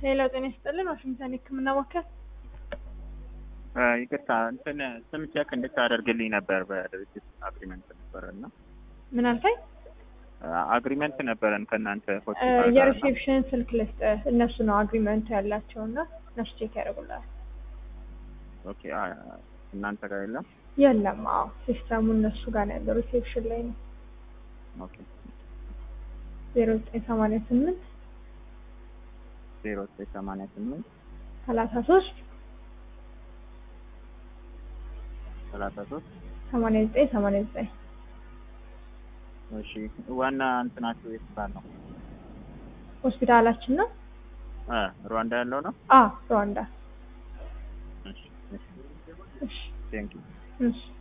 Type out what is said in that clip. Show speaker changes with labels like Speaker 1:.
Speaker 1: ሌላው ጤና ይስጥልን ዋሽንግተን የህክምና ማዕከል
Speaker 2: ይቅርታ እንትን ስም ቼክ እንድታደርግልኝ ነበር በድርጅት አግሪመንት ነበረ እና
Speaker 1: ምን አልከኝ?
Speaker 2: አግሪመንት ነበረን ከእናንተ ሆስፒታል ጋር እና
Speaker 1: የሪሴፕሽን ስልክ ልስጥ እነሱ ነው አግሪመንት ያላቸው እና እነሱ ቼክ ያደርጉላል።
Speaker 2: ኦኬ አ- እናንተ ጋር የለም
Speaker 1: የለም አዎ ሲስተሙ እነሱ ጋር ነው ያለው ሪሴፕሽን ላይ ነው
Speaker 2: ኦኬ
Speaker 1: ዜሮ ዘጠኝ ሰማንያ ስምንት
Speaker 2: ዜሮ ዘጠኝ ሰማንያ ስምንት
Speaker 1: ሰላሳ ሶስት
Speaker 2: ሰላሳ ሶስት
Speaker 1: ሰማንያ ዘጠኝ ሰማንያ ዘጠኝ
Speaker 2: እሺ ዋና እንትናችሁ የት ጋር ነው
Speaker 1: ሆስፒታላችን ነው
Speaker 2: እ ሩዋንዳ ያለው ነው
Speaker 1: አ ሩዋንዳ
Speaker 2: እሺ እሺ
Speaker 1: እሺ
Speaker 2: ቴንኪው
Speaker 1: እሺ